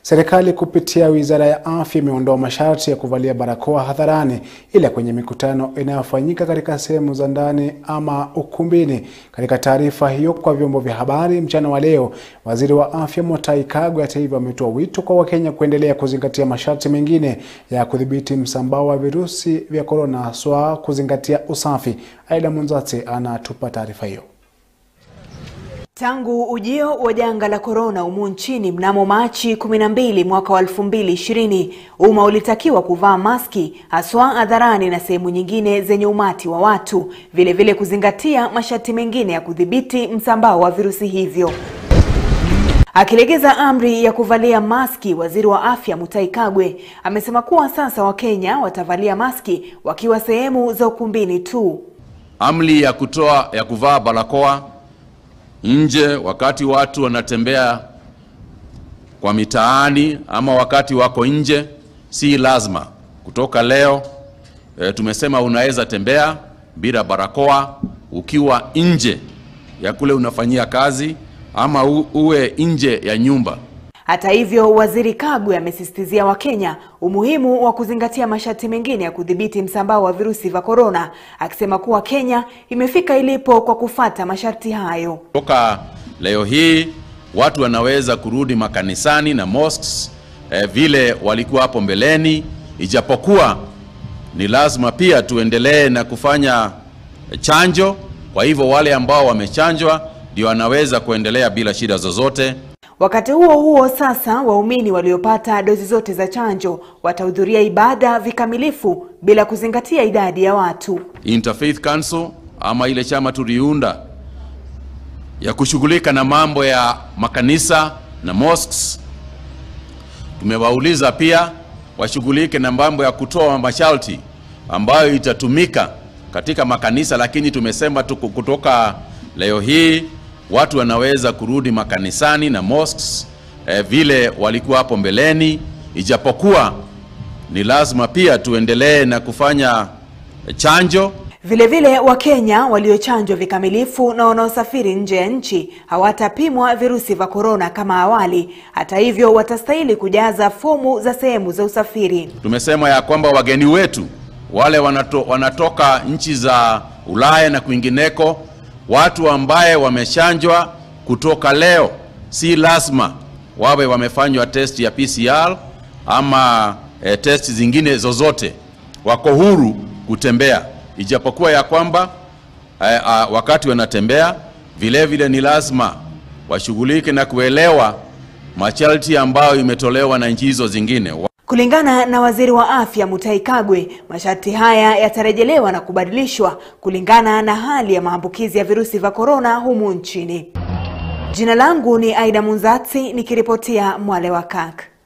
Serikali kupitia Wizara ya Afya imeondoa masharti ya kuvalia barakoa hadharani ila kwenye mikutano inayofanyika katika sehemu za ndani ama ukumbini. Katika taarifa hiyo kwa vyombo vya habari mchana wa leo, Waziri wa Afya Mutahi Kagwe hata hivyo ametoa wito kwa Wakenya kuendelea kuzingatia masharti mengine ya kudhibiti msambao wa virusi vya korona, haswa kuzingatia usafi. Aida Munzati anatupa taarifa hiyo. Tangu ujio wa janga la korona humu nchini mnamo Machi 12 mwaka wa 2020, umma ulitakiwa kuvaa maski haswa hadharani na sehemu nyingine zenye umati wa watu, vilevile vile kuzingatia masharti mengine ya kudhibiti msambao wa virusi hivyo. Akilegeza amri ya kuvalia maski, waziri wa afya Mutahi Kagwe amesema kuwa sasa Wakenya watavalia maski wakiwa sehemu za ukumbini tu. Amri ya kutoa ya kuvaa barakoa nje wakati watu wanatembea kwa mitaani ama wakati wako nje si lazima. Kutoka leo e, tumesema unaweza tembea bila barakoa ukiwa nje ya kule unafanyia kazi ama u, uwe nje ya nyumba. Hata hivyo, waziri Kagwe amesisitizia Wakenya umuhimu wa kuzingatia masharti mengine ya kudhibiti msambao wa virusi vya korona, akisema kuwa Kenya imefika ilipo kwa kufata masharti hayo. Toka leo hii watu wanaweza kurudi makanisani na mosques eh, vile walikuwa hapo mbeleni, ijapokuwa ni lazima pia tuendelee na kufanya chanjo. Kwa hivyo wale ambao wamechanjwa ndio wanaweza kuendelea bila shida zozote. Wakati huo huo, sasa waumini waliopata dozi zote za chanjo watahudhuria ibada vikamilifu bila kuzingatia idadi ya watu. Interfaith Council ama ile chama tuliunda ya kushughulika na mambo ya makanisa na mosques, tumewauliza pia washughulike na mambo ya kutoa masharti ambayo itatumika katika makanisa, lakini tumesema tuku kutoka leo hii watu wanaweza kurudi makanisani na mosques eh, vile walikuwa hapo mbeleni, ijapokuwa ni lazima pia tuendelee na kufanya chanjo. Vilevile, Wakenya waliochanjwa vikamilifu na wanaosafiri nje ya nchi hawatapimwa virusi vya korona kama awali. Hata hivyo, watastahili kujaza fomu za sehemu za usafiri. Tumesema ya kwamba wageni wetu wale wanato, wanatoka nchi za Ulaya na kwingineko watu ambaye wamechanjwa kutoka leo si lazima wawe wamefanywa test ya PCR ama e, test zingine zozote, wako huru kutembea, ijapokuwa ya kwamba e, a, wakati wanatembea vile vile ni lazima washughulike na kuelewa masharti ambayo imetolewa na nchi hizo zingine. Kulingana na waziri wa afya Mutahi Kagwe, masharti haya yatarejelewa na kubadilishwa kulingana na hali ya maambukizi ya virusi vya korona humu nchini. Jina langu ni Aida Munzati nikiripotia Mwale wa Kak.